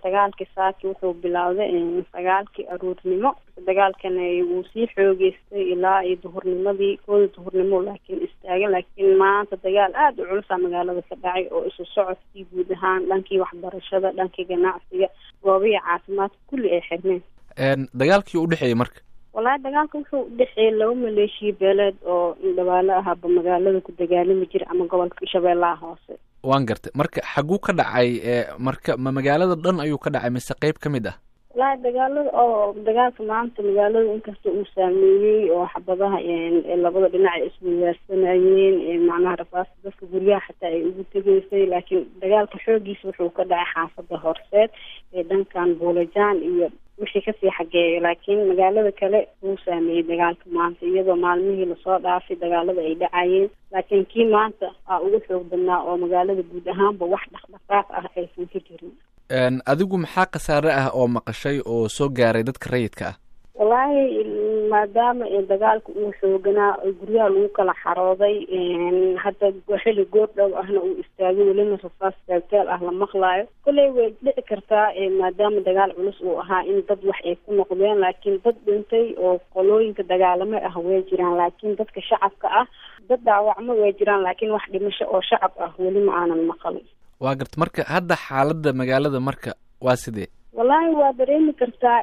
dagaalkii saaki wuxuu bilowday sagaalkii aruurnimo dagaalkana wuu sii xoogeystay ilaa iyo duhurnimadii kooda duhurnimo laakiin istaagay laakiin maanta dagaal aada u culusa magaalada ka dhacay oo isu socodkii guud ahaan dhankii waxbarashada dhankii ganacsiga goobihii caafimaadka kulli ay xirmeen dagaalkii u dhexeeyey marka wallaahi dagaalka wuxuu udhexeeyey laba maleeshiya beeleed oo indhabaalo ahaaba magaalada ku dagaalami jira ama gobolka shabeellaha hoose waan gartay marka xaguu ka dhacay marka ma magaalada dhan ayuu ka dhacay mise qeyb ka mid ah wallaahi dagaalada oo dagaalka maanta magaalada inkasta uu saameeyey oo xabadaha labada dhinac ay iswadaarsanayeen macnaha rafaasta dadka guryaha xataa ay ugu tegeysay laakiin dagaalka xoogiisa wuxuu ka dhacay xaafada horseed ee dhankan buulajaan iyo wixii kasii xageeya laakiin magaalada kale wuu saameeyey dagaalka maanta iyadoo maalmihii lasoo dhaafay dagaalada ay dhacayeen laakiin kii maanta aa ugu xoog badnaa oo magaalada guud ahaanba wax dhaqdhaqaaq ah aysan ka jirin adigu maxaa khasaare ah oo maqashay oo soo gaaray dadka rayidka ah wallaahi maadaama dagaalka uu xooganaa guryaha lagu kala xarooday hadda xili goordhow ahna uu istaagay welina rasaas taagtaal ah la maqlaayo kolley way dhici kartaa maadaama dagaal culus uu ahaa in dad wax ay ku noqdeen laakiin dad dhintay oo qolooyinka dagaalamo ah way jiraan laakiin dadka shacabka ah dad dhaawacmo way jiraan laakiin wax dhimasho oo shacab ah weli ma aanan maqalin waa garta marka hadda xaaladda magaalada marka waa sidee wallaahi waa dareemi kartaa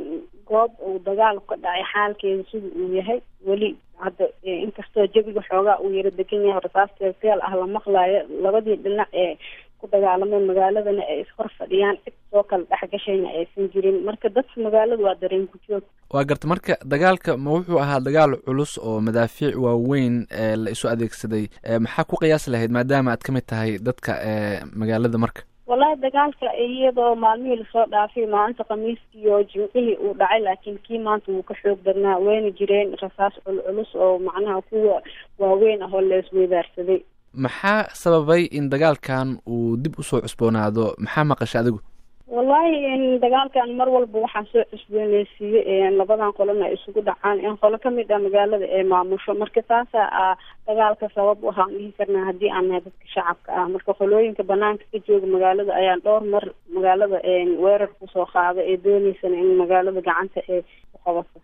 goob uu dagaal ka dhacay xaalkeeda sida uu yahay weli hadda inkastoo jabiga xoogaa uu yaro degan yahay rasaas teelteel ah la maqlaayo labadii dhinac ee ku dagaalameen magaaladana ay ishor fadhiyaan cid soo kala dhexgashayna aysan jirin marka dadka magaalada waa dareen ku joog waa garta marka dagaalka ma wuxuu ahaa dagaal culus oo madaafiic waaweyn la isu adeegsaday maxaa ku qiyaasi lahayd maadaama aad ka mid tahay dadka magaalada marka wallaahi dagaalka iyadoo maalmihii lasoo dhaafay maalinta khamiiskii oo jimcihii uu dhacay laakiin kii maanta wuu ka xoog badnaa wayna jireen rasaas culculus oo macnaha kuwa waaweyn ah oo la isweydaarsaday maxaa sababay in dagaalkan uu dib usoo cusboonaado maxaa maqasha adigu wallaahi dagaalkan mar walba waxaa soo cusbooneysiiyey labadan qolona ay isugu dhacaan in qolo kamid ah magaalada ee maamusho marka taasa a dagaalka sabab waxaan dhihi karnaa haddii aan nahay dadka shacabka ah marka qolooyinka banaanka ka jooga magaalada ayaan dhowr mar magaalada weerar kusoo qaaday ee dooneysana in magaalada gacanta ee ku qabato